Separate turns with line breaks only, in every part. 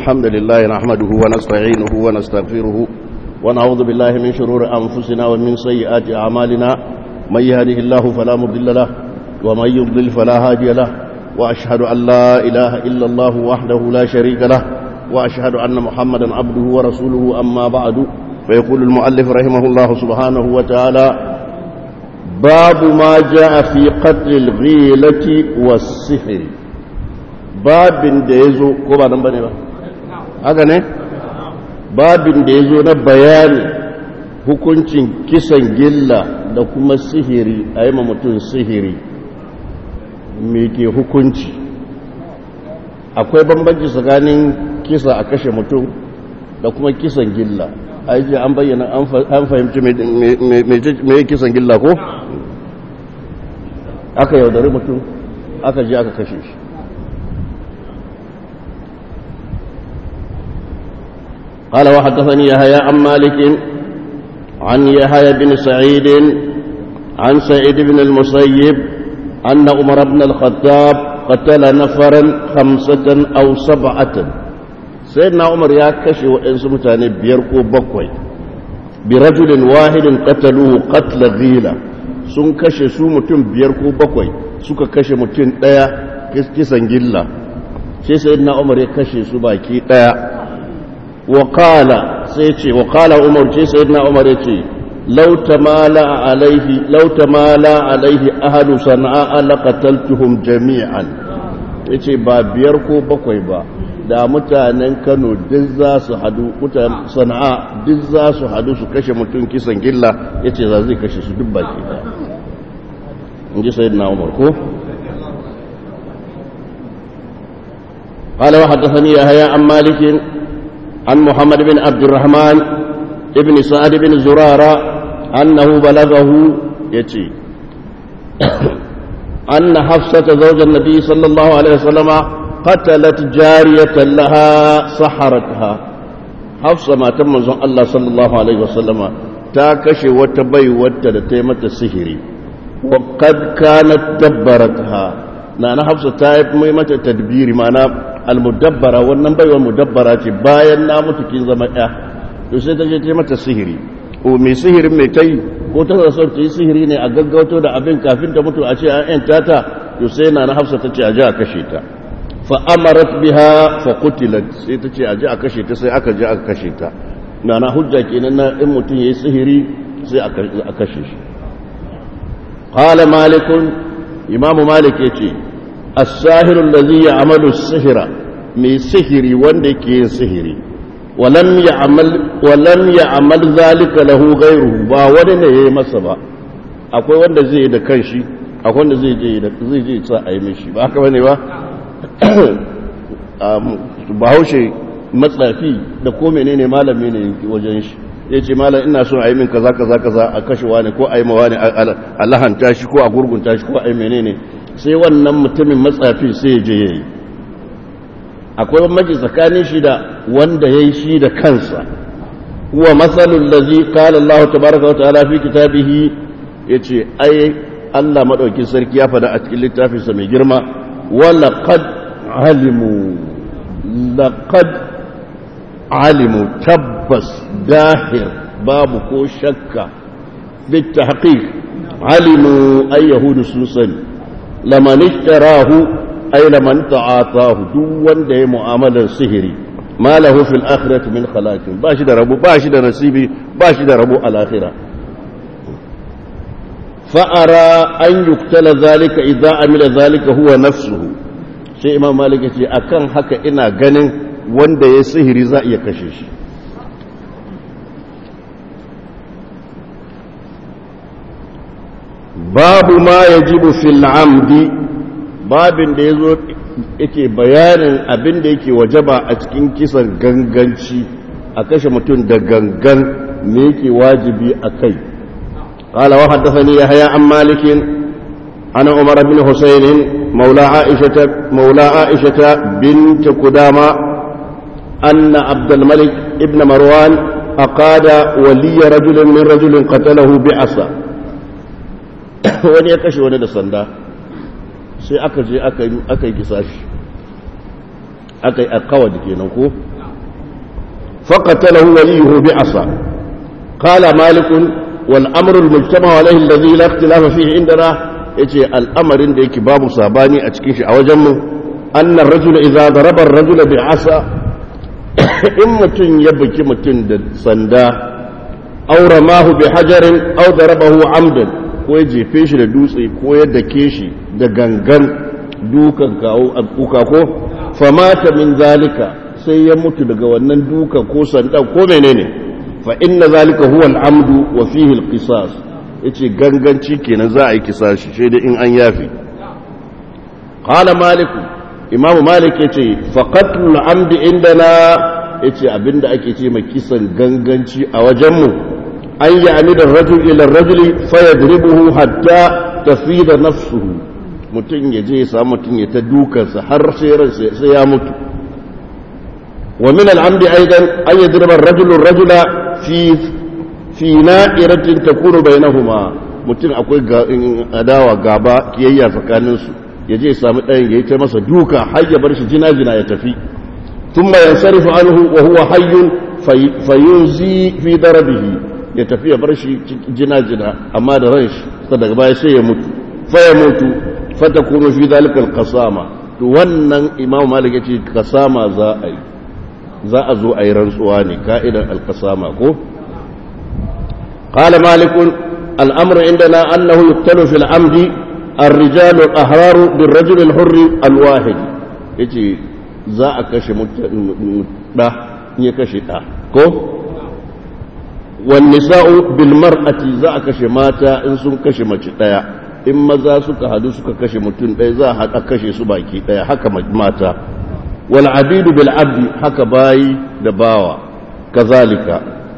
الحمد لله نحمده ونستعينه ونستغفره ونعوذ بالله من شرور أنفسنا ومن سيئات أعمالنا من يهده الله فلا مضل له ومن يضلل فلا هادي له وأشهد أن لا إله إلا الله وحده لا شريك له وأشهد أن محمدا عبده ورسوله أما بعد فيقول المؤلف رحمه الله سبحانه وتعالى باب ما جاء في قتل الغيلة والسحر babin da ya zo ko ba nan ba ne ba haka ne babin da ya zo na bayani hukuncin kisan gilla da kuma sihiri a yi mutum sihiri me ke hukunci akwai bambanci tsakanin kisa a kashe mutum da kuma kisan gilla a yi an bayyana an fahimci mai kisan gilla ko aka yaudari mutum aka ji aka kashe shi قال وحدثني يحيى عن مالك عن يحيى بن سعيد عن سعيد بن المسيب أن عمر بن الخطاب قتل نفرا خمسة أو سبعة سيدنا عمر يا كشي وإن سمتاني بيركو بكوي برجل واحد قتلوه قتل غيلة sun kashe su mutum biyar ko bakwai suka kashe mutum ɗaya kisan gilla sai sayyidina umar ya kashe su baki ɗaya وقال سيتي وقال عمر جي سيدنا عمر يتي لو تمالى عليه لو تمالى عليه أهل صنعاء لقتلتهم جميعا yace ba biyar ko bakwai ba da mutanen kano duk za su hadu mutanen sana'a duk za su hadu su kashe mutum kisan gilla yace za zai kashe su duk baki da in ji sayyidina umar ko قال وحدثني يحيى عن مالك عن محمد بن عبد الرحمن ابن سعد بن زرارة أنه بلغه يتي أن حفصة زوج النبي صلى الله عليه وسلم قتلت جارية لها سحرتها حفصة ما تم الله صلى الله عليه وسلم تاكش وتبي وتدتيمة السهري وقد كانت دبرتها نانا حفصة تايب ميمة تدبير معناه almudabbara wannan baiwa mudabbara ce bayan na mutu kin zama ɗaya to sai ta je ta mata sihiri o mai sihirin mai tai ko ta son ta yi sihiri ne a gaggauto da abin kafin ta mutu a ce an yan tata to sai na na hafsa ta ce a ji a kashe ta fa amarat biha fa qutilat sai ta ce a ji a kashe ta sai aka ji aka kashe ta na na hujja kenan na in mutum yayi sihiri sai a kashe shi qala malikun imamu malik yace الساهر الذي يعمل السحر من سحري wanda ke yin sihiri ولم يعمل ولم يعمل ذلك له غيره ba wani ne yayi masa ba akwai wanda zai yi da kanshi akwai wanda zai je da zai je sa ayi mishi ba haka bane ba bahaushe matsafi da ko menene malami ne wajen shi ya ce malam ina son a yi min kaza kaza kaza a kashewa ne ko a yi mawa ne a lahanta shi ko a gurgunta shi ko a yi menene sai wannan mutumin matsafi sai je yayi akwai bambanci tsakanin shi da wanda yayi shi da kansa huwa masalul ladzi qala Allah tabaaraka wa ta'ala fi kitabihi yace ai Allah madaukin sarki ya fada a cikin littafin sa mai girma wa laqad alimu laqad alimu tabbas dahir babu ko shakka bit tahqiq alimu ay yahudu sun sani laman ishtarahu ay laman ta'atahu duk wanda ya mu'amalar sihiri ma lahu fil akhirati min khalaqin ba shi da rabu ba shi da nasibi ba shi da rabu al akhirah fa ara an yuktala zalika idza amila zalika huwa nafsuhu sai imam malik ya ce akan haka ina ganin wanda ya sihiri za iya kashe shi babu ma ya jibu fil amdi babin da ya zo yake bayanin abin da yake wajaba a cikin kisan ganganci a kashe mutum da gangan me yake wajibi a kai قال وحدثني يحيى عن مالك عن عمر بن حسين مولى عائشة مولى عائشة بنت قدامة أن عبد الملك ابن مروان أقاد ولي رجل من رجل قتله بعصا wani ya kashe wani da sanda sai aka je aka yi kisa shi aka yi akawa da kenan ko فقتله وليه بعصا قال مالك والأمر المجتمع عليه الذي لا اختلاف فيه عندنا يجي الأمر عندك باب صاباني أتكيش أو جمه أن الرجل إذا ضرب الرجل بعصا إن متن يبكي متن سندا أو رماه بحجر أو ضربه عمدا ko ya jefe shi da dutse ko ya dake shi da gangan dukan kawo kuka ko famata min zalika sai ya mutu daga wannan duka ko sanda ko menene fa inna zalika huwa al-amdu wa fihi al-qisas yace ganganci kenan za a yi kisashi sai dai in an yafi qala malik imamu malik yace fa qatlu al-amdi indana yace abinda ake ce mai kisan ganganci a wajen mu an yi amidar rajul ila rajuli fa yadribuhu hatta tafida nafsuhu mutum ya je ya samu mutum ya ta dukansa har sai ya mutu wa min al'amdi aidan an yadriba ar-rajulu ar-rajula fi fi na'iratin takunu bainahuma mutum akwai adawa gaba kiyayya tsakanin su ya je ya samu ɗayan ya yi ta masa duka har ya bar shi jina-jina ya tafi thumma yansarifu anhu wa huwa hayyun fayunzi fi darabihi ya tafi ya bar shi jina-jina amma da ran shi daga baya sai ya mutu fa ya mutu fata kuma fi zalikal kasama to wannan imam malik yace kasama za a yi za a zo a yi rantsuwa ne ka'idan alkasama ko qala malik الأمر عندنا أنه يقتل في العمد الرجال الأحرار بالرجل الحر الواحد يجي za a kashe ɗa ya kashe ɗa ko wani sa'u bilmar'ati za a kashe mata in sun kashe mace ɗaya in maza suka hadu suka kashe mutum ɗaya za a haɗa kashe su baki ɗaya haka mata wal abidu bil abdi haka bayi da bawa kazalika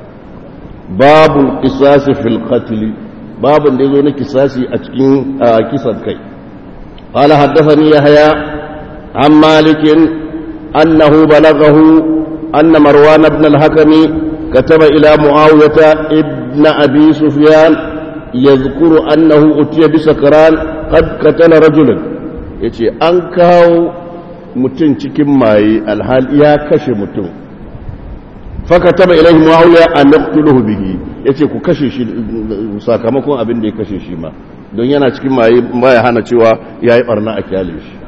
babu kisasi fil qatl babun da yazo na kisasi a cikin kisan kai قال حدثني يحيى عن مالك أنه بلغه أن مروان بن الحكم كتب إلى معاوية ابن أبي سفيان يذكر أنه أتي بسكران قد قتل رجلا yace an kawo mutum cikin maye alhal ya kashe mutum faka taba ilaihi muawiya an naqtuluhu bihi yace ku kashe shi sakamakon abin da ya kashe shi ma don yana cikin maye baya hana cewa yayi barna a kyale shi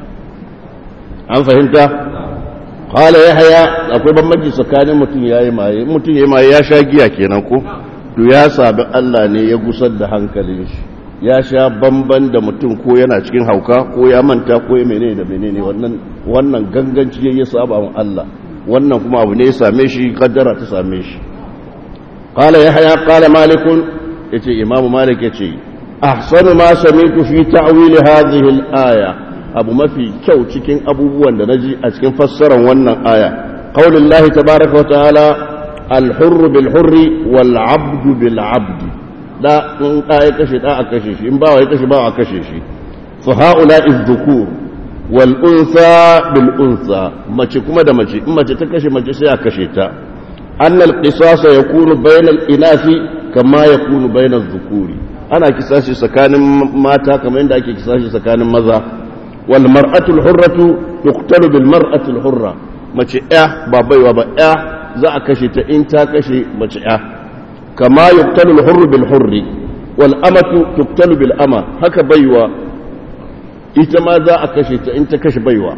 an fahimta qala yahya akwai bambanci tsakanin mutum yayi maye mutum yayi maye ya sha giya kenan ko to ya sabi Allah ne ya gusar da hankalin shi ya sha bamban da mutum ko yana cikin hauka ko ya manta ko ya menene da menene wannan wannan ganganci yayi saba wa Allah wannan kuma abu ne ya same shi kaddara ta same shi qala yahya qala malik yace imamu malik yace ahsanu ma sami'tu fi ta'wil hadhihi al-aya abu mafi kyau cikin abubuwan da naji a cikin fassarar wannan aya qaulullahi tabaaraka wa ta'ala al-hurr bil hurri wal 'abdu bil 'abdi da in da ya kashe da a kashe shi in ba ya kashe ba a kashe shi fa haula'i dhukur wal unsa bil unsa mace kuma da mace in mace ta kashe mace sai a kashe ta anna al qisas yakunu bayna al inasi kama yakunu bayna al dhukuri ana kisashi tsakanin mata kamar yadda ake kisashi tsakanin maza wal mar'atu al hurratu tuqtalu bil mar'ati al hurra mace ya ba baiwa ba ya za a kashe ta in ta kashe mace ya kama yuqtalu al hurru bil hurri wal amatu tuqtalu bil ama haka baiwa ita ma za a kashe ta in ta kashe baiwa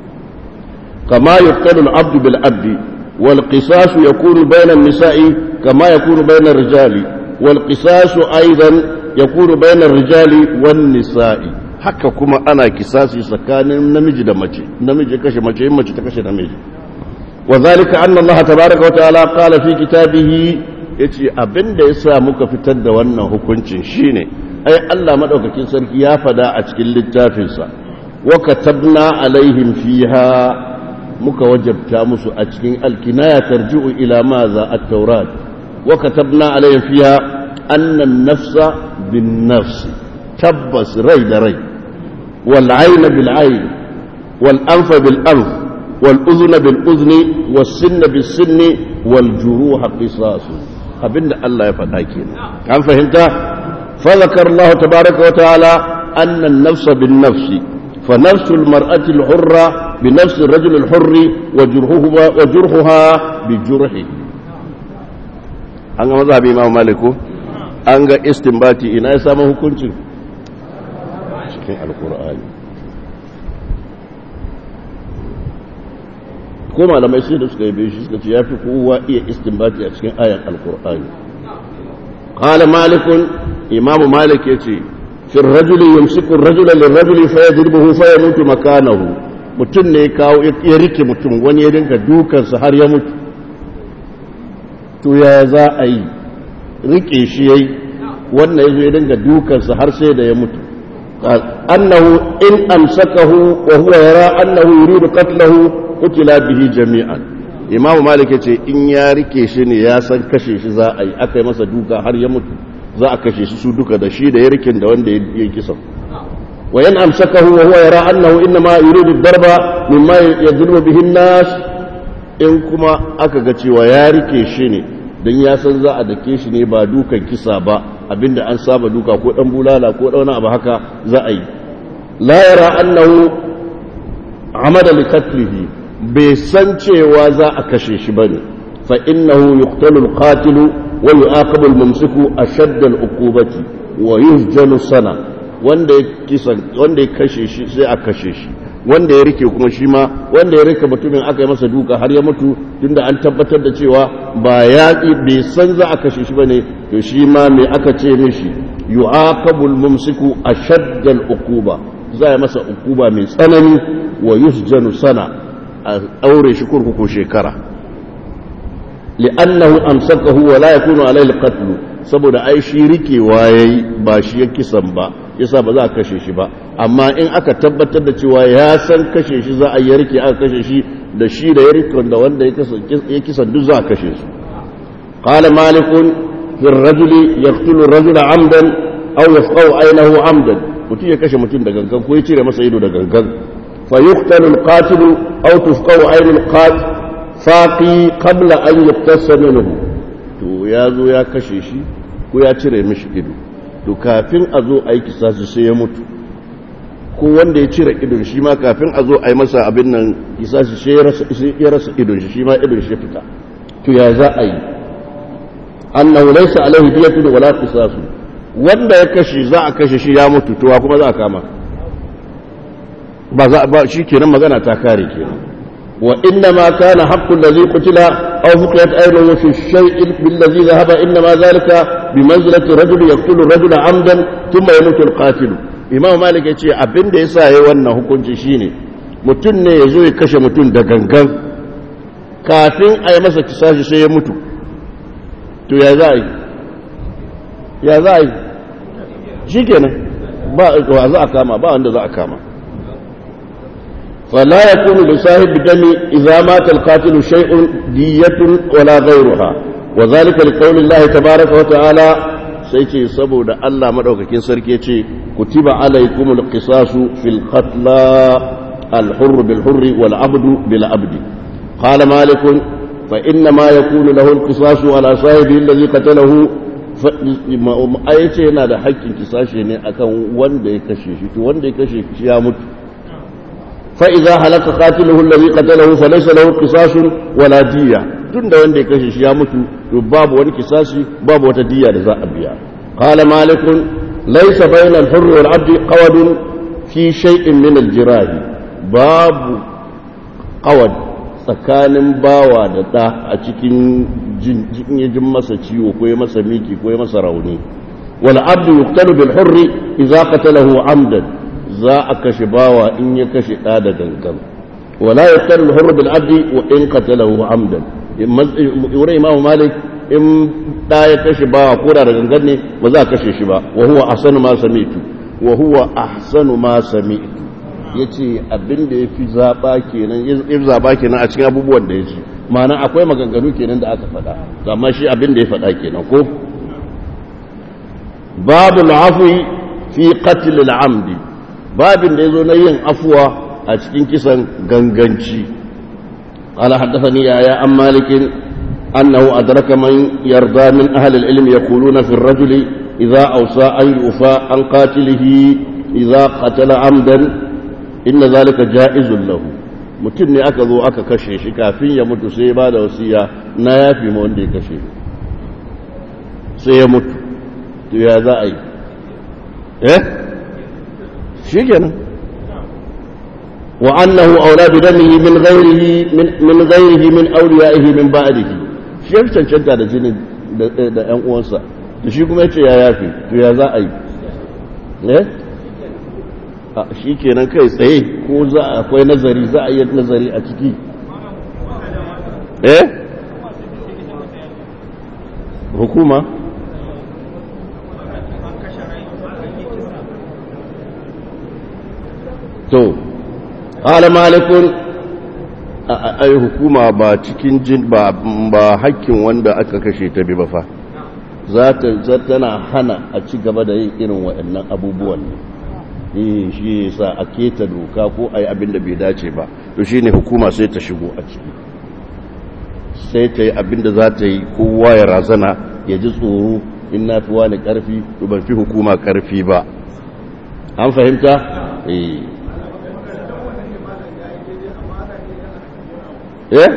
kama yuqtalu al-abdu bil abdi wal qisas yakunu bayna an-nisa'i kama yakunu bayna ar-rijali wal qisas aidan yakunu bayna ar-rijali wan nisa'i haka kuma ana kisasi tsakanin namiji da mace namiji kashe mace in mace ta kashe namiji وذلك أن الله تبارك وتعالى قال في كتابه yace abin da ya sa muka fitar da wannan hukuncin shine ai Allah madaukakin sarki ya fada a cikin littafinsa wa katabna alaihim fiha muka wajabta musu a cikin alkinaya tarji'u ila maza at-taurat wa katabna alaihim fiha anna an-nafsa bin-nafs tabbas rai da rai wal 'ayna bil 'ayn wal anfa bil anf wal udhna bil udhni was sinna bis sinni wal juruha qisas abinda Allah ya faɗa kenan an fahimta فذكر الله تبارك وتعالى أن النفس بالنفس فنفس المرأة الحرة بنفس الرجل الحر وجرحها, وجرحها بجرحه an ga mazhabi imam maliku an ga istinbati ina ya samu hukuncin cikin alkur'ani ko malamai sai da suka yi biyu shi suka ce ya fi kowa iya istinbati a cikin ayan alkur'ani qala malikun imamu malik ya ce fi rajuli yumsiku rajula lirrajuli fa yadribuhu fa yamutu makanahu mutum ne ya kawo ya rike mutum wani ya dinka dukansa har ya mutu to ya za a yi rike shi yayi wannan yazo ya dinga dukansa har sai da ya mutu annahu in amsakahu wa huwa yara annahu yuridu qatlahu qutila bihi jami'an imam malik yace in ya rike shi ne ya san kashe shi za a yi aka yi masa duka har ya mutu za a kashe shi su duka da shi da ya rikin da wanda ya kisa wa yan amsakahu wa huwa yara annahu inma yuridu darba mimma yadribu bihi an-nas in kuma aka ga cewa ya rike shi ne don ya san za a dake shi ne ba dukan kisa ba abinda an saba duka ko dan bulala ko dan abu haka za a yi la yara annahu amada li qatlihi bai san cewa za a kashe shi bane fa innahu yuqtalu al-qatil wa yu'aqabu al-mumsiku ashadda al-uqubati wa yusjanu sana wanda ya kisa wanda ya kashe shi sai a kashe shi wanda ya rike kuma shi ma wanda ya rike mutumin aka yi masa duka har ya mutu tunda an tabbatar da cewa ba ya bai san za a kashe shi bane to shi ma me aka ce mishi yu'aqabul mumsiku ashaddal uquba za a masa uquba mai tsanani wa yusjanu sana a aure shi kurkuku shekara li'annahu amsakahu wa la yakunu alayhi alqatl saboda ai shi rikewa yayi ba shi ya kisan ba yasa ba za a kashe shi ba amma in aka tabbatar da cewa ya san kashe shi za a yi rike aka kashe shi da shi da ya rikon da wanda ya kisa duk za a kashe su qala malikun fi rajuli yaqtulu rajula amdan aw yafqahu aynahu amdan mutum ya kashe mutum da gangan ko ya cire masa ido da gangan fa yuqtalu al-qatil aw tufqahu aynu al-qatil faqi qabla an yuqtasa minhu to ya zo ya kashe shi ko ya cire mishi ido to kafin a zo a yi kisasi sai ya mutu ko wanda ya cire idon shi ma kafin a zo a yi masa abin nan kisasi sai ya rasa idon shi shi ma idon shi fita to ya za a yi annahu laysa alaihi diyatun wala qisasu wanda ya kashe za a kashe shi ya mutu to kuma za a kama ba za ba shi kenan magana ta kare kenan wa inna ma kana haqqu allazi qutila aw fuqiyat aynuhu fi shay'in billazi dhahaba inna ma zalika bi manzilati rajul yaqtulu rajula amdan thumma yamutu al-qatil imam malik yace abinda yasa yayi wannan hukunci shine mutum ne yazo ya kashe mutum da gangan kafin a yi masa kisashi sai ya mutu to ya za a yi ya za a yi shi kenan ba wa za a kama ba wanda za a kama فلا يكون لصاحب الدم إذا مات القاتل شيء دية ولا غيرها وذلك لقول الله تبارك وتعالى سيتي سبو دا الله مدوكاكين سركي كتب عليكم القصاص في القتلى الحر بالحر والعبد بالعبد قال مالك فإنما يكون له القصاص على صاحبه الذي قتله ayace yana da haƙƙin kisashe ne akan wanda ya kashe shi to wanda ya kashe shi ya mutu fa idza halaka qatiluhu alladhi qatalahu fa laysa lahu qisasun wala diya tunda wanda ya kashe shi ya mutu to babu wani kisasi babu wata diya da za a biya qala malik laysa bayna al-hurr wal 'abd qawadun fi shay'in min al-jirahi babu qawad tsakanin bawa da ɗa a cikin jin masa ciwo ko ya masa miki ko ya masa rauni wal abdu yuqtalu bil hurri idza qatalahu amdan za a kashe bawa in ya kashe ɗa da gangan wala yuqtalu al hurru bil abdi wa in qatalahu amdan wurin imam malik in ɗa ya kashe bawa ko da gangan ne ba za a kashe shi ba wa huwa ahsanu ma sami'tu wa huwa ahsanu ma sami'tu ya ce abin da ya fi zaɓa kenan ya zaɓa kenan a cikin abubuwan da ya ce ma'ana akwai maganganu kenan da aka faɗa amma shi abin da ya faɗa kenan ko babu al'afwi fi qatl al'amdi babin da yazo na yin afuwa a cikin kisan ganganci قال حدثني يا عن مالك أنه أدرك من يرضى من أهل العلم يقولون في الرجل إذا أوصى أن يوفى عن قاتله إذا قتل عمدا inna zalika ja'izun lahu mutum ne aka zo aka kashe shi kafin ya mutu sai ba da wasiya na yafi ma wanda ya kashe sai ya mutu to ya za a yi eh shi kenan wa annahu auladu damihi min ghairihi min ghairihi min awliyaihi min ba'dihi shi ya cancanta da jinin da ƴan uwansa to shi kuma yace ya yafi to ya za a yi eh a shi kenan kai tsaye ko za akwai nazari za a yi nazari a ciki eh hukuma to qala malikun ai hukuma ba cikin jin ba ba hakkin wanda aka kashe ta bi ba fa za ta tana hana a ci gaba da yin irin waɗannan abubuwan ne shi yasa a keta doka ko ai abin da bai dace ba to shine hukuma sai ta shigo a ciki sai ta yi abin da za ta yi kowa ya razana ya ji tsoro in na fi wani karfi to ban fi hukuma karfi ba an fahimta eh eh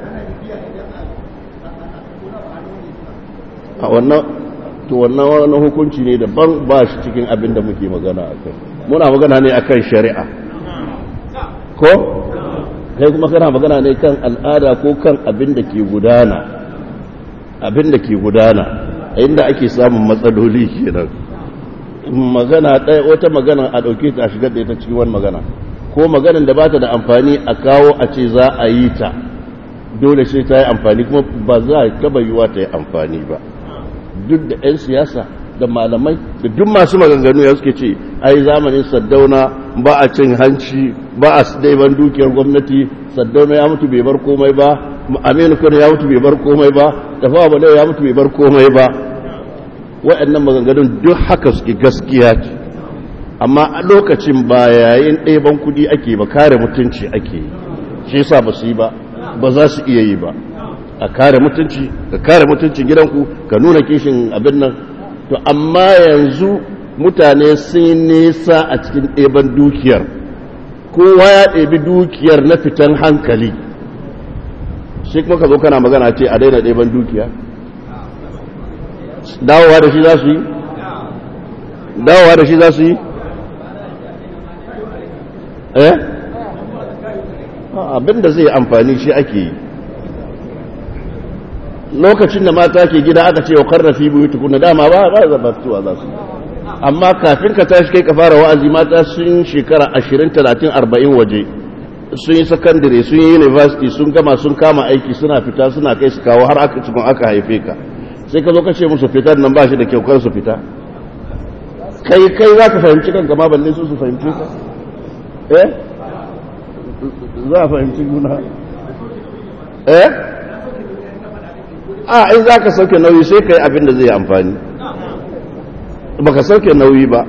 a wannan to wannan wani hukunci ne daban ba shi cikin abin da muke magana a kai muna magana ne akan shari'a ko kai kuma kana magana ne kan al'ada ko kan abin da ke gudana abin da ke gudana inda ake samun matsaloli kenan magana ɗaya wata magana a ɗauke ta a shigar da ita cikin wani magana ko maganin da ba ta da amfani a kawo a ce za a yi ta dole sai ta yi amfani kuma ba za a taba yiwa ta yi amfani ba duk da 'yan siyasa da malamai da duk masu maganganu ya suke ce ai zamanin saddauna ba a cin hanci ba a daiban dukiyar gwamnati saddauna ya mutu bai bar komai ba aminu kano ya mutu bai bar komai ba tafawa balewa ya mutu bai bar komai ba waɗannan maganganun duk haka suke gaskiya ce amma a lokacin ba yayin ɗaiban kudi ake ba kare mutunci ake yi shi yasa ba su yi ba ba za su iya yi ba a kare mutunci ka kare mutuncin gidanku ka nuna kishin abin nan to amma yanzu mutane sun nisa a cikin ɗeban dukiyar kowa ya ɗebi dukiyar na fitan hankali shi kuma ka zo kana magana ce a daina ɗeban dukiya dawowa da shi za su yi dawowa da shi za su yi eh abin da zai amfani shi ake yi lokacin da mata ke gida aka ce wa karrafi biyu tukuna dama ba ba zaba fitowa za su amma kafin ka tashi kai ka fara wa'azi mata sun shekara 20 30 40 waje sun yi sakandare sun yi university sun gama sun kama aiki suna fita suna kai su kawo har aka cikin aka haife ka sai ka zo ka ce musu fitar nan ba shi da kyau kar su fita kai kai za ka fahimci kanka ma balle su su fahimci ka eh za a fahimci juna eh a in za ka sauke nauyi sai ka yi abin da zai amfani ba ka sauke nauyi ba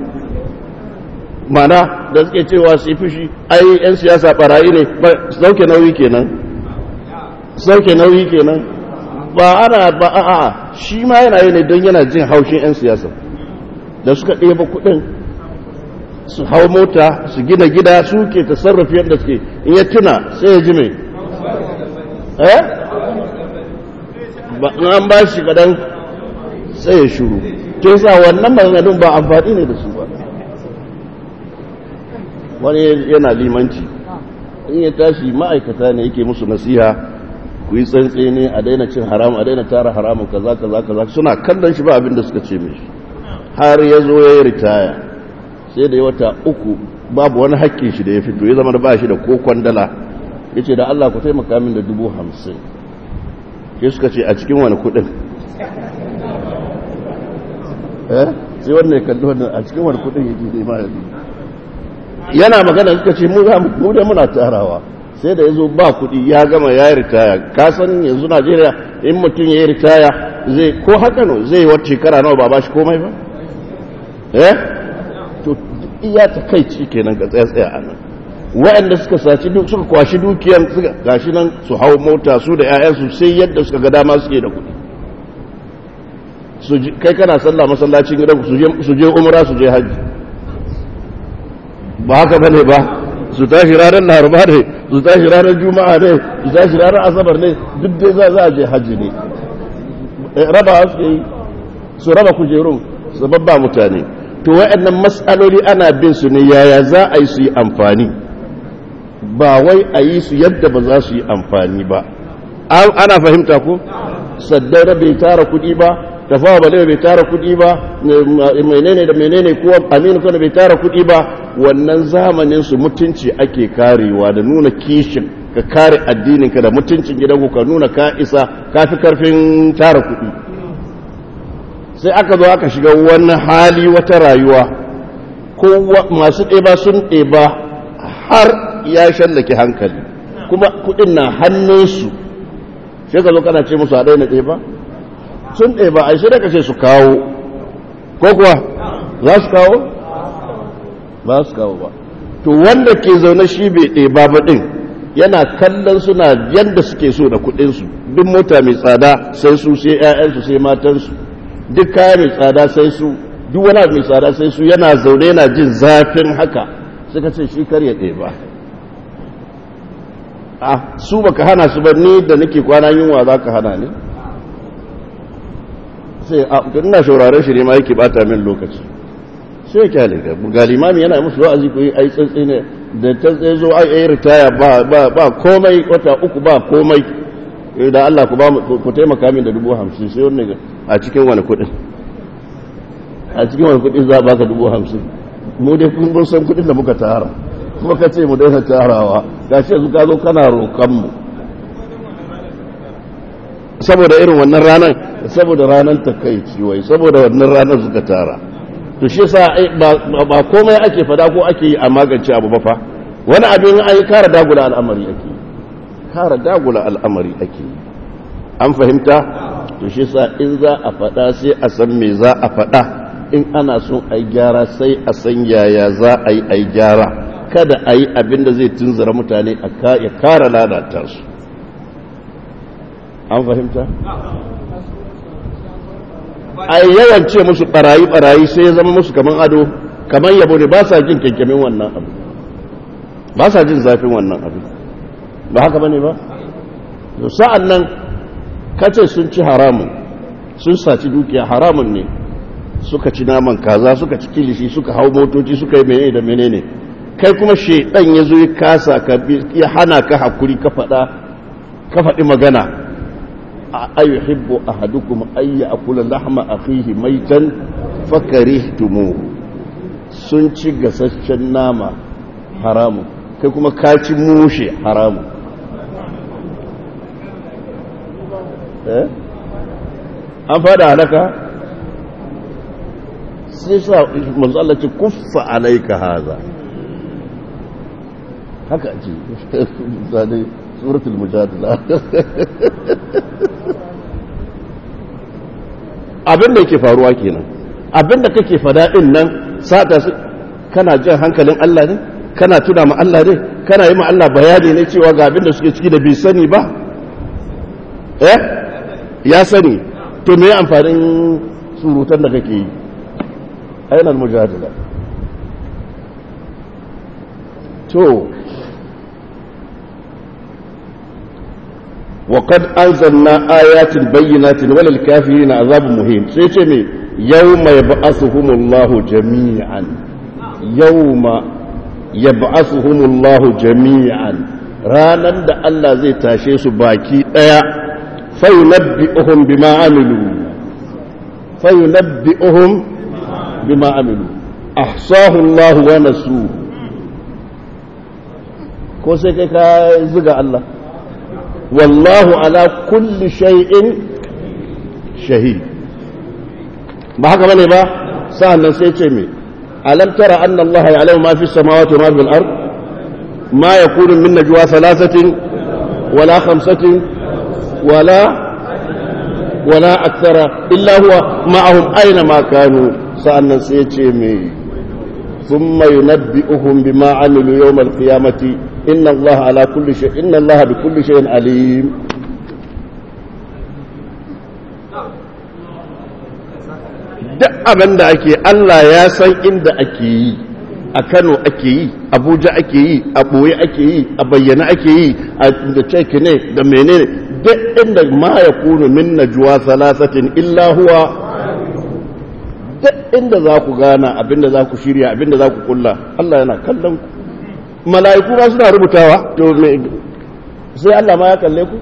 mana da suke cewa su yi fushi ai 'yan siyasa barayi ne sauke nauyi kenan sauke nauyi kenan ba ana ba a shi ma yana yi ne don yana jin haushin 'yan siyasa da suka ɗeba kuɗin su hau mota su gina gida su ke tasarrafi yadda suke in ya tuna sai ya ji mai eh ba an ba shi kadan sai ya shuru ke sa wannan maganganun ba amfani ne da su ba wani yana limanci in ya tashi ma'aikata ne yake musu nasiha ku yi tsantsi ne a daina cin haramu a daina tara haramu kaza kaza kaza suna kallon shi ba abin da suka ce mishi har ya zo ya yi ritaya sai da ya wata uku babu wani hakkin shi da ya fito ya zama da ba shi da ko kwandala ya ce da Allah ku taimaka min da dubu hamsin ke suka ce a cikin wani kudin eh sai wannan ya kalli wannan a cikin wani kudin yake zai ma yana magana suka ce mu da muna tarawa sai da ya zo ba kudi ya gama ya yi ritaya ka san yanzu najeriya in mutum ya yi ritaya zai ko haka no zai wata shekara nawa ba ba shi komai ba eh to iya ta kai ci kenan ka tsaya tsaya a nan waɗanda suka saci duk suka kwashi dukiyar suka gashi nan su hau mota su da 'ya'yansu sai yadda suka ga dama suke da kuɗi kai kana sallah masallacin gidan su je umra su je hajji ba haka bane ba su tashi ranar laraba ne su tashi ranar juma'a ne su tashi ranar asabar ne duk dai za a je hajji ne raba suke yi su raba kujerun su babba mutane to waɗannan matsaloli ana bin su ne yaya za a yi su yi amfani ba wai a yi su yadda ba za su yi amfani ba ana fahimta ko saddaura bai tara kuɗi ba tafawa bale bai tara kuɗi ba menene da menene kuwa aminu kana bai tara kuɗi ba wannan zamanin su mutunci ake karewa da nuna kishin ka kare addininka da mutuncin gidanku ka nuna ka isa ka fi karfin tara kuɗi sai aka zo aka shiga wani hali wata rayuwa ko masu ɗeba sun ɗeba har ya shallake hankali kuma kuɗin na hannunsu sai ka zo kana ce musu a daina ɗeba sun ɗeba a sai da ka ce su kawo ko kuwa za su kawo ba su kawo ba to wanda ke zaune shi bai ɗeba ba ɗin yana kallon suna yadda suke so da kuɗinsu duk mota mai tsada sai su sai 'ya'yansu sai matansu duk kaya mai tsada sai su duk wani mai tsada sai su yana zaune yana jin zafin haka suka ce shi kar ya ɗeba a su baka hana su ba ni da nake kwana yunwa za ka hana ne sai a ina shauraren shi ne ma yake bata min lokaci sai ya kyale ga ga limami yana musu wa'azi ko ai tsantsi ne da ta tsaye zo ai ai ritaya ba ba ba komai wata uku ba komai da Allah ku ba ku taimaka min da dubu hamsin sai wannan a cikin wani kuɗin a cikin wani kuɗin za a baka dubu hamsin mu dai kun san kuɗin da muka tara kuma ka ce mu daina tarawa ga shi yanzu ka zo kana roƙonmu saboda irin wannan ranar saboda ranar ta kai ciwai saboda wannan ranar suka tara to shi sa ba komai ake fada ko ake yi a magance abu ba fa wani abin an yi kara dagula al'amari ake kara dagula al'amari ake an fahimta to shi sa in za a fada sai a san me za a fada in ana son a yi gyara sai a san yaya za a yi a yi gyara kada a yi abin da zai tunzura mutane ya kara ladata su an fahimta? a yawan ce musu barayi-barayi sai ya zama musu kaman ado kaman yabo ne ba sa jin kyankyamin wannan abu ba sa jin zafin wannan abu ba haka ba ne ba? sa'an nan kace sun ci haramun sun saci dukiya haramun ne suka ci naman kaza suka ci kilishi suka hau motoci suka yi menene da menene kai kuma shaidan ya zo ya kasa ka ya hana ka hakuri ka faɗa ka faɗi magana ayu hibbu ahadukum ay ya'kula lahma akhihi maitan fakarihtumu sun ci gasasshen nama haramu kai kuma ka ci mushe haramu eh an fada halaka sai sa manzo Allah ce kuffa alayka haza haka ce zane suratul mujadala abin da yake faruwa kenan abin da kake fada din nan sata su kana jan hankalin Allah ne kana tuna ma Allah ne kana yi ma Allah bayani ne cewa ga abin da suke ciki da bai sani ba eh ya sani to me amfanin surutan da kake yi ainihin mujadala to وقد أنزلنا آيات بينات وللكافرين عذاب مهين سيتمي يوم يبعثهم الله جميعا يوم يبعثهم الله جميعا ranan da Allah zai tashe su baki ɗaya fayunabbi'uhum bima amilu fayunabbi'uhum bima amilu ahsahu Allah wa nasu ko sai kai ka zuga Allah wallahu ala kulli shay'in shahid ba haka bane ba sa'annan sai ce me alam tara anna Allah ya'lamu ma fi samawati wa ma fil ard ma yakunu min najwa thalathatin wala khamsatin wala wala akthara illa huwa ma'ahum aina ma kanu sa'annan sai ce me ثم ينبئهم بما عملوا يوم القيامة إن الله على كل شيء إن الله بكل شيء عليم duk abin da ake Allah ya san inda ake yi a Kano ake yi Abuja ake yi a ɓoye ake yi a bayyana ake yi a da ceki ne da menene duk inda ma ya kunu min najwa salasatin illa huwa duk inda za ku gana abinda za ku shirya abinda za ku kulla Allah yana kallon ku mala'iku ba suna rubutawa to me sai Allah ma ya kalle ku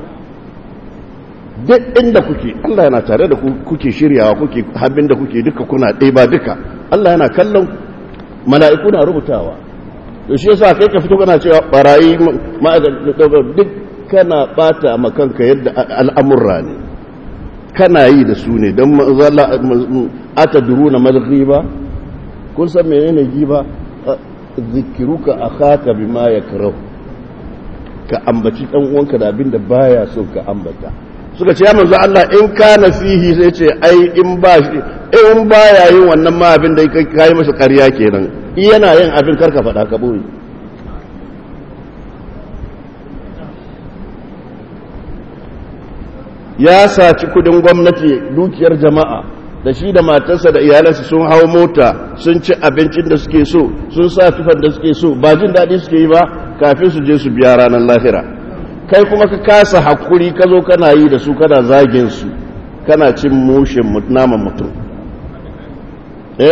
duk inda kuke Allah yana tare da ku kuke shiryawa kuke abinda kuke duka kuna ɗaya ba duka Allah yana kallon ku mala'iku na rubutawa to shi yasa kai ka fito kana cewa barayi duk kana bata makanka yadda al'amurra ne kana yi da su ne don ata duru na malghiba kun san menene giba zikiruka akhaka bima yakrahu ka ambaci dan uwanka da abin da baya so ka ambata suka ce ya manzo Allah in kana fihi sai ce ai in ba shi in baya yin wannan ma abin da kai masa ƙarya kenan yana yin abin karka faɗa ka boye ya saci kudin gwamnati dukiyar jama'a da shi da matarsa da iyalansa sun hau mota sun ci abincin da suke so sun sa tufan da suke so ba jin daɗi suke yi ba kafin su je su biya ranar lahira kai kuma ka kasa hakuri ka zo kana yi da su kana zagin su kana cin mushin naman mutum eh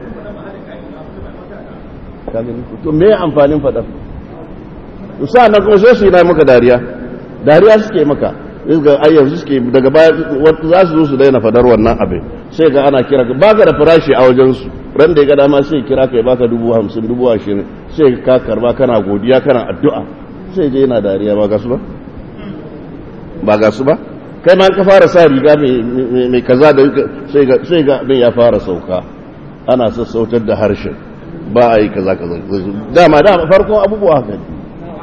to me amfanin faɗa sa na kuma sai su yi na maka dariya dariya suke maka ga ai yanzu suke daga baya za su zo su daina fadar wannan abin sai ga ana kira ka baka da farashi a wajen su ran da ya ga dama sai kira ka ya baka dubu hamsin dubu ashirin sai ka karba kana godiya kana addu'a sai je yana dariya ba ga su ba ba ga su ba kai ma ka fara sa riga mai kaza da sai ga abin ya fara sauka ana sassautar da harshen ba a yi kaza kaza dama dama farkon abubuwa haka ne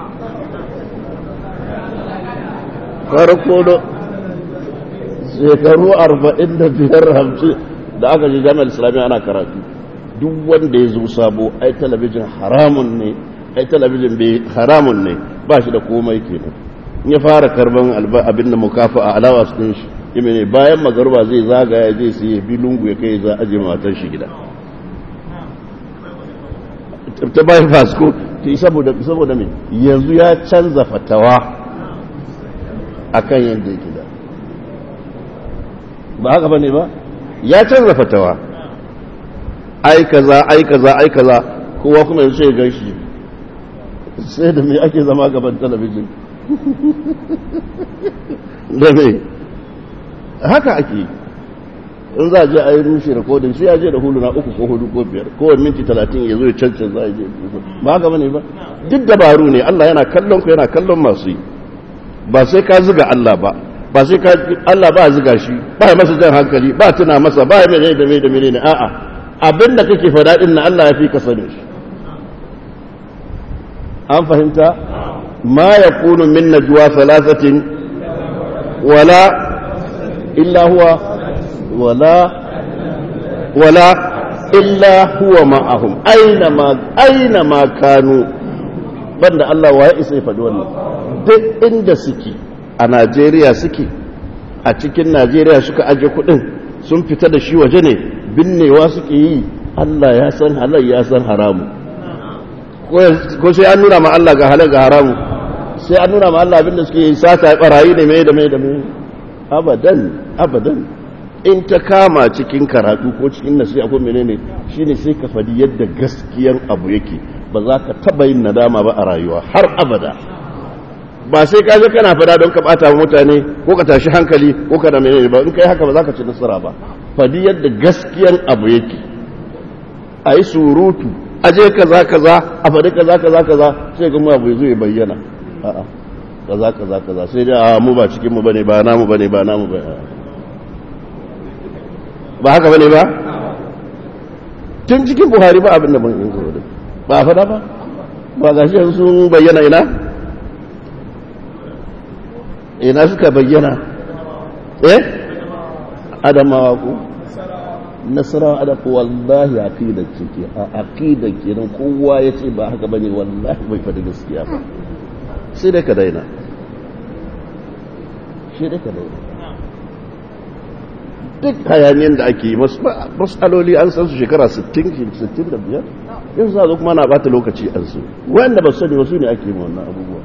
farko da shekaru arba'in da biyar hamsin da aka ji jami'ar islamiyya ana karatu duk wanda ya zo sabo ai talabijin haramun ne ai talabijin bai haramun ne ba shi da komai kenan in ya fara karban abin da mukafa a alawa su ɗin shi ime ne bayan magarba zai zagaya zai sai bi lungu ya kai za aje matar shi gida ta bayan fasko saboda me yanzu ya canza fatawa akan yadda yake da ba haka bane ba ya canza fatawa ai kaza ai kaza ai kaza kowa kuma yanzu sai gan shi sai da me ake zama gaban talabijin da me haka ake in za a je a yi rushe rikodin sai ya je da huluna uku ko hudu ko biyar kowane minti talatin ya zo ya cancan za a je ba haka bane ba duk dabaru ne Allah yana kallon ku yana kallon masu yi ba sai ka ziga Allah ba ba sai ka Allah ba ziga shi ba ya masa jan hankali ba tuna masa ba ya mene da mene da mene ne a'a abin da kake faɗa din na Allah ya fi ka sani shi an fahimta ma yakunu min najwa thalathatin wala illa huwa wala wala illa huwa ma'ahum aina ma aina ma kanu banda Allah wa ya isa ya faɗi wannan duk inda suke a Najeriya suke a cikin Najeriya suka aje kudin sun fita da shi waje ne binnewa suke yi Allah ya san halal ya san haramu ko sai an nuna ma Allah ga halal ga haramu sai an nuna ma Allah abinda suke yi sata barayi ne mai da mai da mai abadan abadan in ta kama cikin karatu ko cikin nasiha ko menene shine sai ka fadi yadda gaskiyan abu yake ba za ka taba yin nadama ba a rayuwa har abada ba sai ka je kana fada don ka bata mutane ko ka tashi hankali ko ka da menene ba in kai haka ba za ka ci nasara ba fadi yadda gaskiyan abu yake a yi surutu a je kaza kaza a fadi kaza kaza kaza sai ga mu abu zai bayyana a'a kaza kaza kaza sai dai a mu ba cikin mu bane ba namu bane ba namu bane ba haka bane ba tun cikin buhari ba abin da ban yin da ba fada ba ba ga shi sun bayyana ina ina suka bayyana eh adamawa ku nasarawa ada ko wallahi aqida cike a aqida kenan kowa ya ce ba haka bane wallahi bai fada gaskiya ba sai dai ka daina sai dai ka daina duk hayaniyar da ake yi matsaloli an san su shekara 60-65 yin sa zo kuma na bata lokaci an su wanda ba su sani wasu ne ake yi wannan abubuwa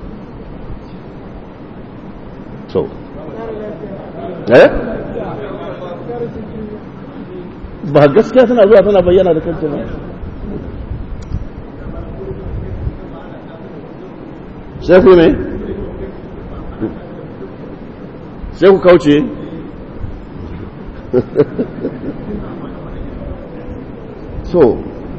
so eh ba gaskiya tana zuwa tana bayyana da kanta ba sai ku ne sai ku kauce so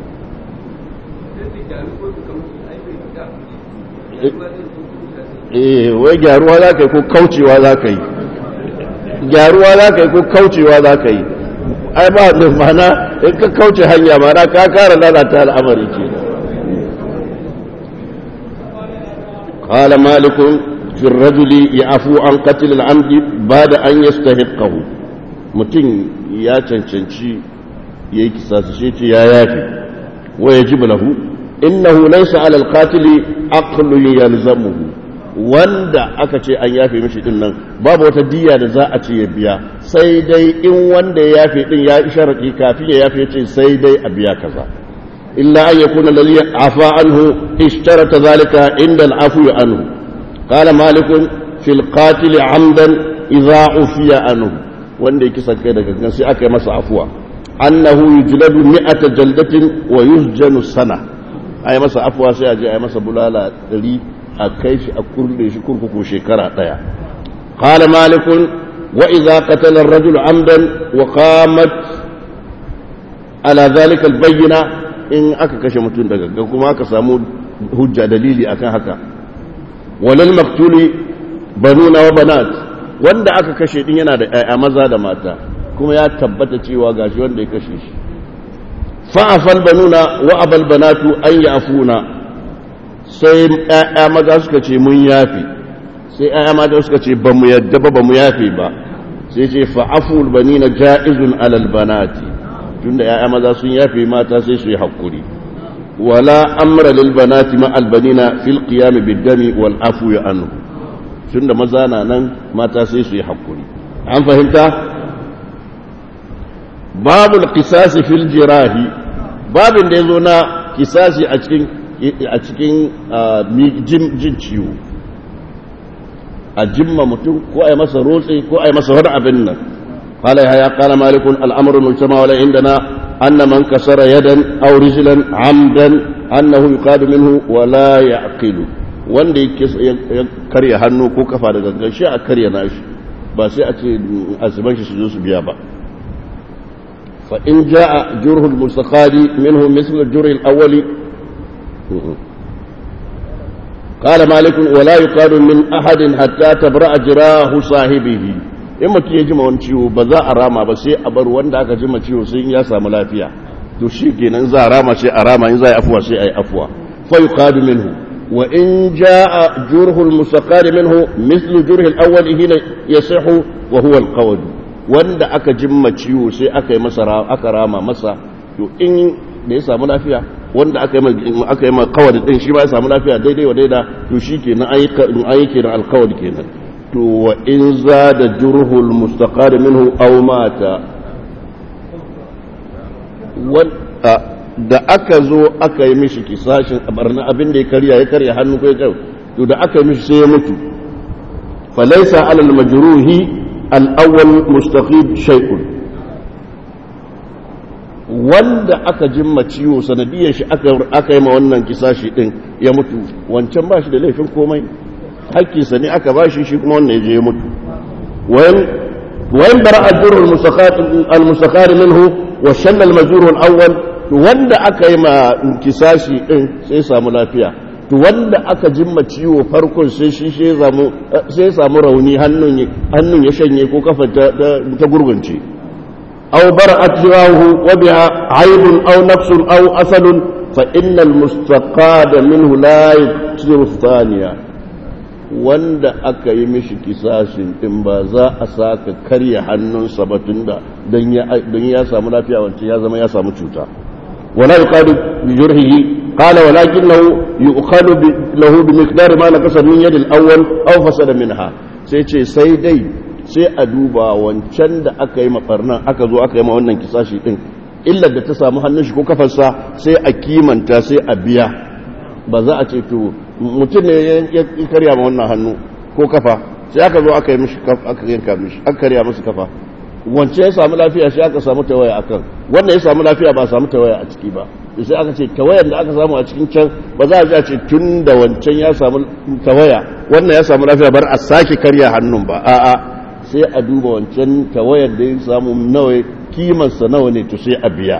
eh wai gyaruwa za ka yi ko kaucewa za ka yi gyaruwa za ka yi ko kaucewa za ka yi ai ba da mana in ka kauce hanya mana ka kara lalata al'amari ke قال مالك في الرجل يعفو عن قتل العمد بعد أن يستحقه متين يا تنشنشي يكي ساسشيتي يا يافي ويجب له إنه ليس على القاتل عقل يلزمه wanda aka ce an yafe mishi din nan babu wata diya da za a ce ya biya sai dai in wanda ya yafe din ya sharadi kafin ya yafe ce sai dai a biya kaza illa an yakuna lalli afa anhu ishtarata zalika inda al'afu anhu qala malik fil qatil amdan idza ufiya anhu wanda yake sankai daga gangan sai aka yi masa afuwa annahu yujladu mi'ata jaldatin wa yusjanu sana ai masa afuwa sai a je ai masa bulala 100 a kai shi a kurle shi kurkuku shekara ɗaya qala malikun wa idza qatala ar-rajulu amdan wa qamat ala zalika al-bayyina in aka kashe mutum daga ga kuma aka samu hujja dalili akan haka walal maktuli banuna wa banat wanda aka kashe din yana da ƴaƴa maza da mata kuma ya tabbata cewa gashi wanda ya kashe shi fa'afal banuna wa abal banatu an ya'funa sai ‘ya'ya maza suka ce mun yafi sai ‘ya'ya mata suka ce ba mu yadda ba ba mu yafi ba sai ce fa'aful bani na ja'izun alal banati tun da ‘ya'ya maza sun yafi mata sai su yi haƙuri wala amra lil banati ma albanina fil qiyam biddami wal afu ya anhu tun da maza na nan mata sai su yi haƙuri an fahimta babul qisasi fil jirahi babin da yazo na kisasi a cikin a cikin jin ciwo a jimma mutum ko a yi masa rotse ko a yi masa wani abin nan قال يا قال مالك الامر المجتمع ولا عندنا ان من كسر يدا او رجلا عمدا انه يقاد منه ولا يعقل wanda ya karya hannu ko kafa da gangan shi a karya nashi ba sai a ce asiban shi su zo su biya ba fa in jaa jurhul mustaqadi minhu misl jurhil awwali قال مالك ولا يقال من أحد حتى تبرأ جراه صاحبه in mutum ya jima wani ciwo ba za a rama ba sai a bar wanda aka jima ciwo sai ya samu lafiya to shi kenan za a rama sai a rama in za a yi afuwa sai a yi afuwa fa yuqadu minhu wa in jaa jurhu al-mustaqari minhu mithlu jurhi al-awwal hina yasihu wa huwa al wanda aka jima ciwo sai aka yi masa aka rama masa to in da ya samu lafiya wanda aka yi aka yi ma kawai din shi ba ya samu lafiya daidai wa daida to shi kenan ayi kenan alkawari kenan to wa in zada jurhul mustaqar minhu aw mata da aka zo aka yi mishi kisashin barna abin da ya karya ya karya hannu ko ya karya to da aka yi mishi sai ya mutu falaysa alal majruhi al-awwal mustaqid shay'un wanda aka jimma ciwo sanadiyar shi aka yi ma wannan kisashi din ya mutu wancan ba shi da laifin komai hakkinsa ne aka ba shi shi kuma wannan ya je ya mutu wayan bara ajrul al-mustaqar minhu wa shalla al-majrur al-awwal wanda aka yi ma kisashi din sai samu lafiya to wanda aka jimma ciwo farkon sai shi sai samu rauni hannun hannun ya shanye ko kafa ta gurgunce أو برأت جواه وبها عيب أو نفس أو أسد فإن المستقاد منه لا يكسر الثانية wanda aka yi mishi kisashin din ba za a saka karya hannunsa ba tun da don ya samu lafiya wancan ya zama ya samu cuta wala yuqadu bi jurhihi qala walakinahu yuqadu lahu bi miqdar ma nakasa min yadi al-awwal aw fasada minha sai ce sai dai sai a duba wancan da aka yi mafarnan aka zo aka yi ma wannan kisashi din illar da ta samu hannun shi ko kafarsa sai a kimanta sai a biya ba za a ce to mutum ne ya karya ma wannan hannu ko kafa sai aka zo aka yi mishi kafa aka yanka mishi aka karya masa kafa wance ya samu lafiya shi aka samu tawaya akan wanda ya samu lafiya ba samu tawaya a ciki ba sai aka ce tawayan da aka samu a cikin can ba za a ji a ce tun da wancan ya samu tawaya wannan ya samu lafiya bar a sake karya hannun ba a'a sai a duba wancan tawayar da ya samu nawa kimarsa nawa ne to sai a biya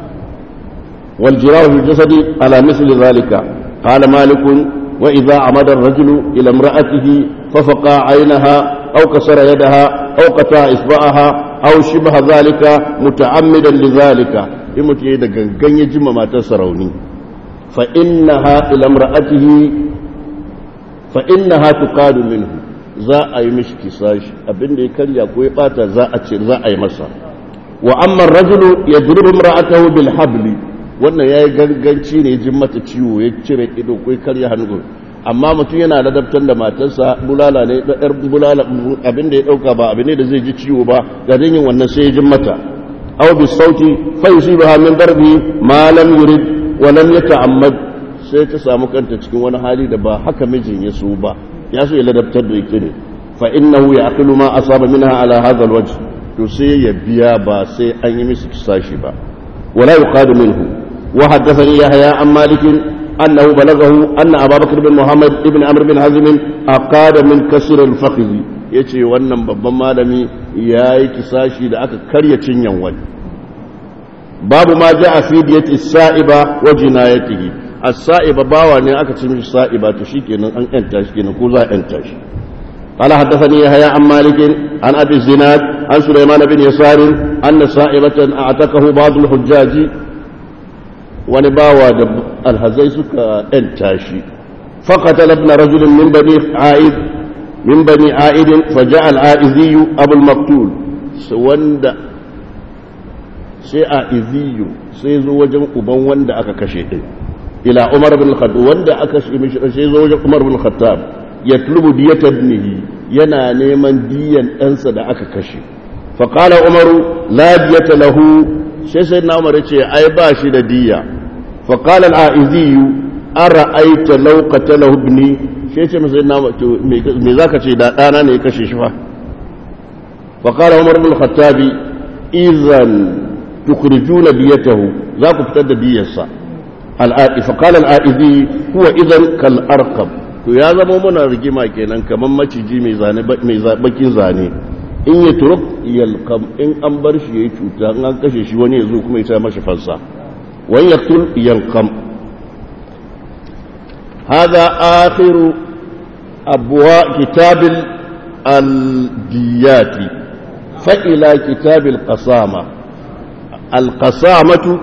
wal jirahu fi jasadi ala misli zalika qala malikun wa idza amada ar-rajulu ila imra'atihi fa faqa 'aynaha aw kasara yadaha aw qata isba'aha aw shibha zalika muta'ammidan li zalika in mutum ya da gangan ya jima matarsa rauni fa innaha ila imra'atihi fa innaha tuqadu minhu za a yi mishi kisashi abinda ya karya ko ya bata za a ce za a yi masa wa amma rajulu yadribu imra'atahu bil habli wannan yayi ganganci ne jin mata ciwo ya cire ido ko ya karya hannu amma mutum yana ladabtar da matarsa bulala ne da yar bulala abinda ya dauka ba abin ne da zai ji ciwo ba ga yin wannan sai ya jin mata aw bis sauti fa yusibaha min darbi ma lam yurid wa lam yata'ammad sai ta samu kanta cikin wani hali da ba haka mijin ya so ba ya so ya ladabtar da ita ne fa innahu ya'qilu ma asaba minha ala hadha alwajh to sai ya biya ba sai an yi misi kisashi ba wala yuqadu minhu wa haddathani yahya an malik annahu balaghahu anna abu bakr bin muhammad ibn amr bin hazm aqada min kasr al-fakhdh yace wannan babban malami yayi kisashi da aka karya cinyan wani babu ma ja'a fi diyati sa'iba wa jinayatihi as-sa'iba bawa ne aka ci mishi sa'iba to shikenan an yanta shi kenan ko za a yanta shi قال حدثني يحيى عن مالك عن ابي الزناد عن سليمان بن يسار ان صائبة اعتقه بعض الحجاج ونباوى الهزي سكا انتاشي فقتل ابن رجل من بني عائد من بني عائد فجاء العائذي ابو المقتول وند sai a iziyu sai zo wajen uban wanda aka kashe din ila umar bin khattab wanda aka kashe mishi sai zo wajen umar bin khattab ya tulubu diyata ibnihi yana neman diyan ɗansa da aka kashe fa qala umaru la diyata lahu sai sai na umar ce ai ba shi da diya fa qala al-aiziyu ara'aita law qatalahu ibni sai ce masa na to me zaka ce da dana ne ya kashe shi fa fa qala umar bin khattab idan tukhrijuna diyatahu za ku fitar da diyarsa al-aizi fa qala al-aizi huwa idan kal arqam to ya zama muna rigima kenan kamar maciji mai zane mai bakin zane in ya turuk yalqam in an bar shi yayi cuta in an kashe shi wani yazo kuma ya sa mashi fansa wan yaqtul yalqam hada akhiru abwa kitab al-diyat fa ila kitab al-qasama al-qasamatu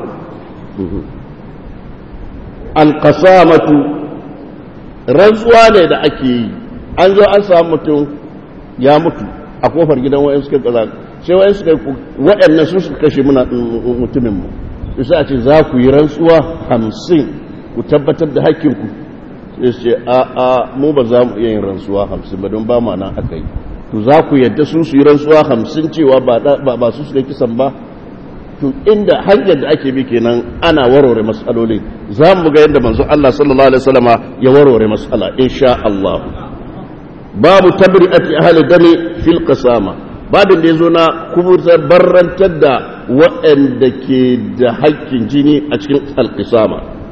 al-qasamatu rantsuwa ne da ake yi an zo an samu mutum ya mutu a kofar gidan wa'in suka kaza sai wa'in suka waɗannan su suka kashe muna mutumin mu su sai a ce za ku yi rantsuwa hamsin ku tabbatar da hakkinku sai su ce a a mu ba za mu iya yin rantsuwa hamsin ba don ba ma nan aka yi to za ku yadda su su yi rantsuwa hamsin cewa ba su suka kisan ba to inda hanyar da ake bi kenan ana warware matsaloli za mu ga yadda manzo Allah sallallahu alaihi wasallama ya warware matsala insha Allah babu tabri'ati ahli dami fil qasama babin da yazo na kubutar barrantar da waɗanda ke da haƙƙin jini a cikin alqisama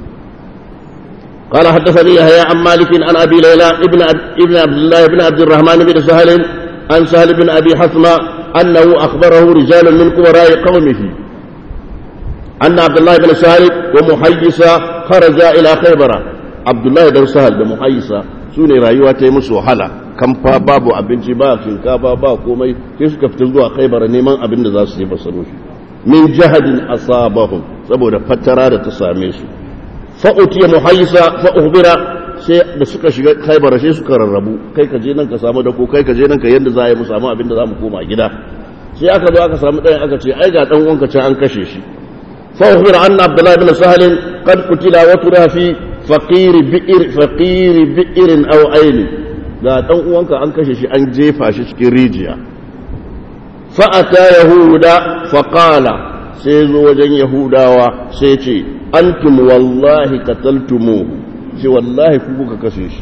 قال حدثني يحيى عن مالك عن ابي ليلى ابن ابن عبد الله بن عبد الرحمن بن سهل عن سهل بن ابي حثمه أنه أخبره رجال من كبراء قومه أن عبد الله بن سهل ومحيصة خرجا إلى خيبر عبد الله بن سهل ومحيصة سوني رايوة تيمس وحلا كم babu abinci ba shinkafa ba komai sai suka fita zuwa khaibar neman abin da za su yi basaro shi min jahadin asabahum saboda fatara da ta same su fa utiya muhayyisa fa uhbira sai da suka shiga khaibar sai suka rarrabu kai ka je nan ka samu dako kai ka je nan ka yanda za a yi mu samu abin da za mu koma gida sai aka zo aka samu ɗayan aka ce ai ga ɗan uwanka can an kashe shi fa ukhbir anna abdullah ibn sahal qad qutila wa tura fi faqir bi'r faqir bi'r aw ayn ga ɗan uwanka an kashe shi an jefa shi cikin rijiya fa ata yahuda fa qala sai zo wajen yahudawa sai ce antum wallahi qataltumuhu ce wallahi ku kuka kashe shi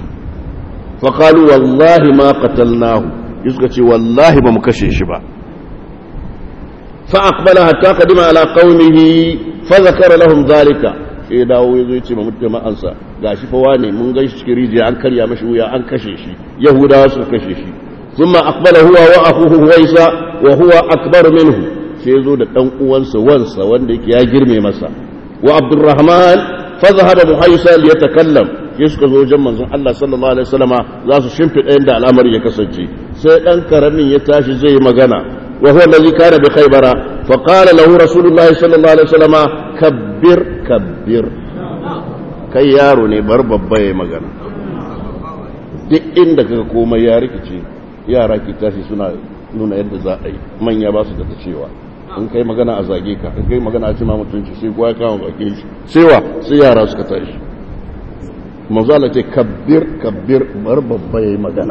faƙalu wallahi ma qatalnahu suka ce wallahi ba mu kashe shi ba fa aqbala hatta qadima ala qaumihi fa zakara lahum dhalika sai dawo yazo yace ma mutama'ansa gashi fa wane mun gan shi cikin rijiya an karya mashi wuya an kashe shi yahudawa suka kashe shi thumma aqbala huwa wa akhuhu huwaisa wa huwa akbar minhu sai yazo da dan uwansa wansa wanda yake ya girme masa wa abdurrahman fa zahaba muhaisa liyatakallam sai suka zo wajen manzon Allah sallallahu alaihi wasallama za su shimfiɗa yadda al'amari ya kasance sai dan karamin ya tashi zai yi magana wa huwa allazi kana bi khaybara fa qala lahu rasulullahi sallallahu alaihi wasallama kabbir kabbir kai yaro ne bar babba yayi magana duk inda kaga komai ya rikice yara ki tashi suna nuna yadda za a yi manya ba su da cewa in kai magana a zage ka in kai magana a cima mutunci sai kuwa ya kama bakin shi sai wa sai yara suka tashi manzala ce kabbir kabbir bar babba yayi magana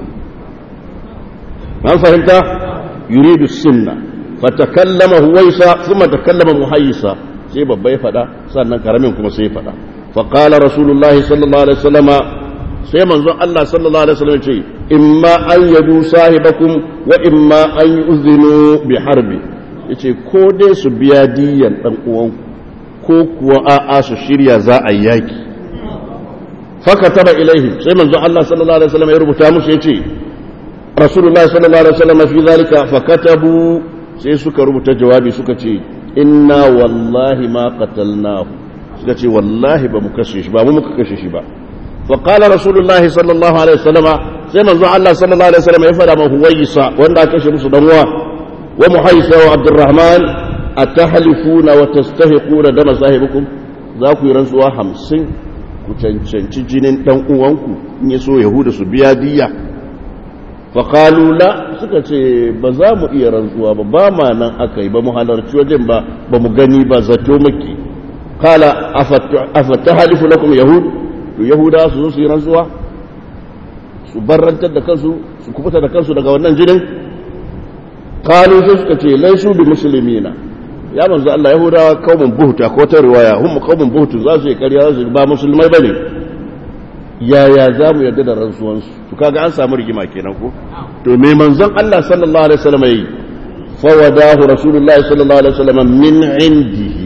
an fahimta yuridu sunna fatakallama huwaisa thumma takallama muhayyisa sai babba ya fada sannan karamin kuma sai ya fada fa qala rasulullahi sallallahu alaihi wasallama sai manzon Allah sallallahu alaihi wasallam ce imma an yadu sahibakum wa imma an yu'zinu bi harbi yace ko dai su biya diyan dan uwanku ko kuwa a'a su shirya za a yaki فكتب إليهم سيما الله صلى الله عليه وسلم يربط مش يتي رسول الله صلى الله عليه وسلم في ذلك فكتبوا سيسك ربط جوابي سكتي إنا والله ما قتلناه سكتي والله بمكشش با مكشش با فقال رسول الله صلى الله عليه وسلم سيما الله صلى الله عليه وسلم يفعل ما هو يسا وانا كشف صدموا ومحيسا وعبد الرحمن أتحلفون وتستهقون دم صاحبكم ذاكو يرنسوا همسين ku cancanci jinin ɗan uwanku in ya so yahuda su biya diya faƙalula suka ce ba za mu iya rantsuwa ba ba ma nan aka yi ba mu halarci wajen ba ba mu gani ba zato maki kala afata halifu lakum yahud to yahuda su zo su yi rantsuwa su barrantar da kansu su kubuta da kansu daga wannan jinin kalu sai suka ce laisu bi musulmina ya manzo Allah yahudawa kaumun buhuta ko ta riwaya hum kaumun buhutu za su yi ƙarya su ba musulmai bane yaya za mu yarda da rantsuwan su to kaga an samu rigima kenan ko to me manzon Allah sallallahu alaihi wasallam yi fa wadahu rasulullahi sallallahu alaihi wasallam min indihi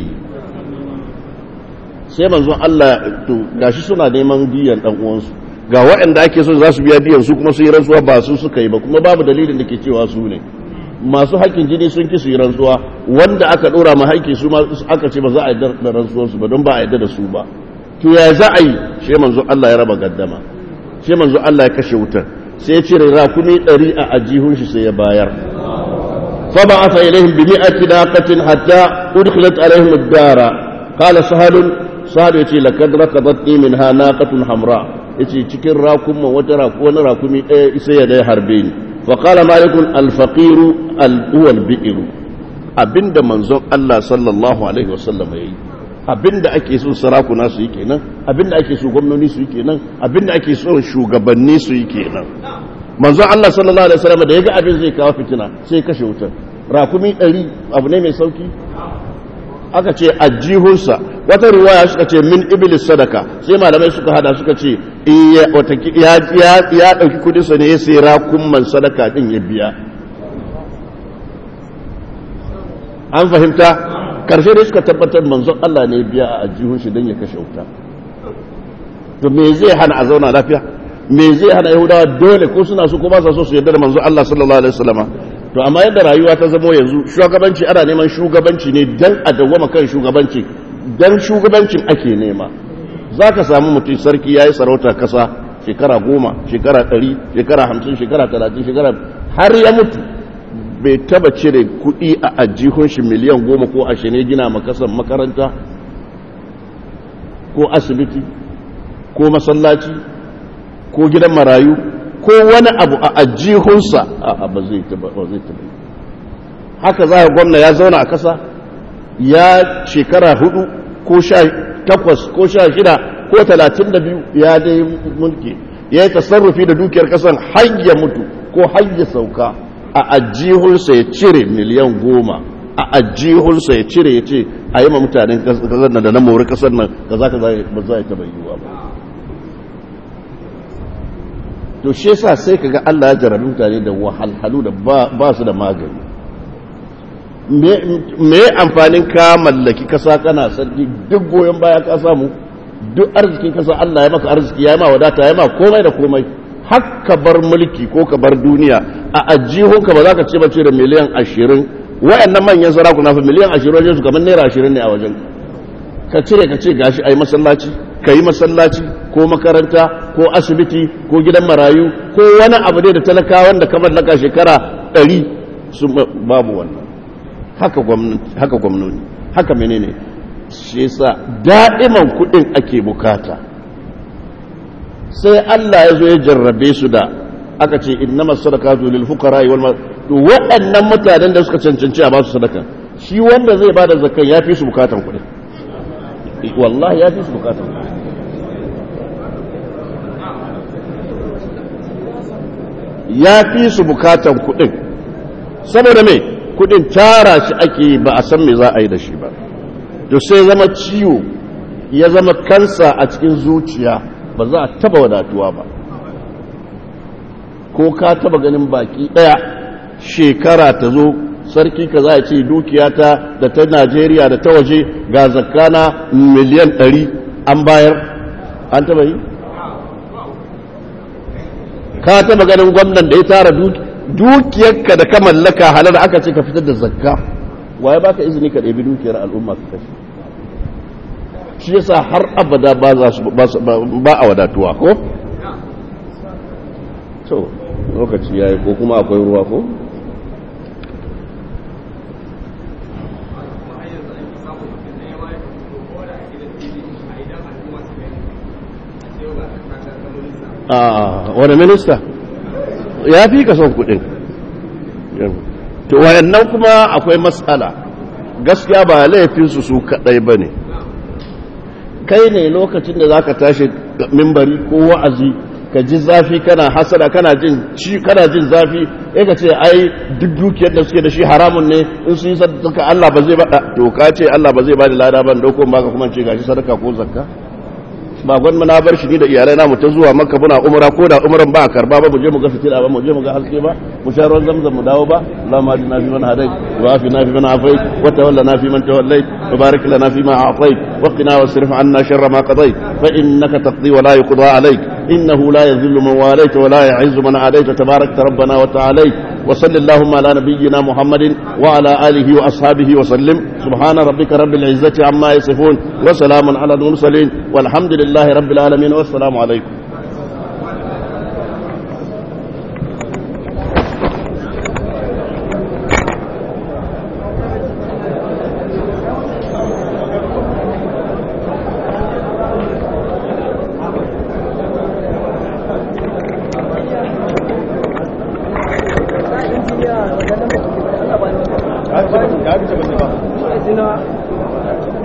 sai manzon Allah to gashi suna neman diyan dan uwan su ga waɗanda ake so za su biya diyan su kuma su yi rantsuwa ba su suka yi ba kuma babu dalilin da ke cewa su ne masu haƙƙin jini sun ki su yi rantsuwa wanda aka ɗora ma haƙƙi su ma aka ce ba za a yi da rantsuwarsu ba don ba a yi da su ba to ya za a yi shi manzo Allah ya raba gaddama shi manzo Allah ya kashe wutar sai ya cire rakumi ɗari a ajihun shi sai ya bayar fa ba asa ilaihim bi mi'ati naqatin hatta udkhilat alaihim ad-dara qala sahalun sahal yace lakad rakadatni minha naqatun hamra yace cikin rakuma wata wani rakumi ɗaya sai ya dai harbe ni فقال مالك الفقير هو البئر abinda manzon Allah sallallahu alaihi wasallam yayi abinda ake so sarakuna su yi kenan abinda ake so gwamnoni su yi kenan abinda ake so shugabanni su yi kenan manzon Allah sallallahu alaihi wasallam da yaga abin zai kawo fitina sai kashe wutar rakumi 100 abu ne mai sauki aka ce ajihunsa wata riwaya suka ce min iblis sadaka sai malamai suka hada suka ce ya ya dauki kudinsa ne ya sai rakumman sadaka din ya biya an fahimta karshe da suka tabbatar manzon Allah ne biya a ajihun shi don ya kashe wuta to me zai hana a zauna lafiya me zai hana yahudawa dole ko suna so ko ba sa so su yarda da manzon Allah sallallahu alaihi wasallama to amma yadda rayuwa ta zamo yanzu shugabanci ana neman shugabanci ne dan a dawwama kan shugabanci dan shugabancin ake nema za ka samu mutum sarki ya yi sarauta kasa shekara goma shekara ɗari shekara hamsin shekara talatin shekara har ya mutu bai taba cire kuɗi a ajihun shi miliyan goma ko ashirin gina makasan makaranta ko asibiti ko masallaci ko gidan marayu ko wani abu a ajihunsa a ba zai taba haka za a gwamna ya zauna a kasa ya shekara hudu ko sha takwas ko sha shida ko talatin da biyu ya dai mulki ya yi tasarrufi da dukiyar kasan har ya mutu ko har ya sauka a ajihunsa ya cire miliyan goma a ajihunsa ya cire ya ce a yi ma mutanen kasar nan da na mori kasar nan ka za ka ba za a taba yiwuwa ba to shi yasa sai kaga Allah ya jarabi mutane da wahalhalu da ba su da magani me amfanin ka mallaki kasa kana sarki duk goyon baya ka samu duk arzikin kasa Allah ya maka arziki ya ma wadata ya ma komai da komai har ka bar mulki ko ka bar duniya a ajihunka ba za ka ce ba ce da miliyan ashirin wayannan manyan sarakuna fa miliyan ashirin wajen su kamar naira ashirin ne a wajen ka cire ka ce gashi a yi masallaci ka yi masallaci ko makaranta ko asibiti ko gidan marayu ko wani abu ne da talakawan da ka mallaka shekara ɗari su babu wannan haka gwamnati haka menene shi yasa da'iman kuɗin ake bukata sai Allah ya zo ya jarrabe su da aka ce innama sadaqatu lil fuqara wal to waɗannan mutanen da suka cancanci a ba su sadaka shi wanda zai bada zakkan ya fi su bukatan kuɗin wallahi ya fi su bukatan kuɗin ya fi su bukatan kuɗin saboda me kuɗin tara shi ake ba a san me za a yi da shi ba to sai zama ciwo ya zama kansa a cikin zuciya ba za a taba wadatuwa ba ko ka taba ganin baki daya shekara ta zo sarki ka za a ce dukiyata da ta najeriya da ta waje ga zakana miliyan 100 an bayar an taba yi ka taba ganin gwamnan da ya tara dukiyarka da ka mallaka halar aka ce ka fitar da zakka waye baka izini ka ɗabi dukiyar al'umma ka kashe shi yasa har abada ba za su ba a wadatuwa ko to lokaci yayi ko kuma akwai ruwa ko a wani minista ya fi ka son kudin to wayannan kuma akwai matsala gaskiya ba laifinsu su kadai ba ne kai ne lokacin da za ka tashi mimbari ko wa'azi ka ji zafi kana hasada kana jin ci kana jin zafi sai ka ce ai duk dukiyar da suke da shi haramun ne in sun yi sadaka Allah ba zai ba to ka ce Allah ba zai ba da lada ban dauko ba ka kuma ce gashi sadaka ko zakka ba gwan na bar shi ni da iyalai na mu ta zuwa makka muna umra ko da umran ba karba ba mu je mu ga fitila ba mu je mu ga haske ba mu sha ruwan zamzam mu dawo ba Allahumma adina fi man hadait wa afina fi man afait wa tawallana fi man tawallait wa barik lana fi ma a'tait wa qina wasrif 'anna sharra ma qadait fa innaka taqdi wa la yuqda alayk innahu la yadhillu man walayt wa la yu'izzu man adait tabarakta rabbana wa ta'alayt وصل اللهم على نبينا محمد وعلى آله وأصحابه وسلم سبحان ربك رب العزة عما يصفون وسلام على المرسلين والحمد لله رب العالمين والسلام عليكم
Ya fi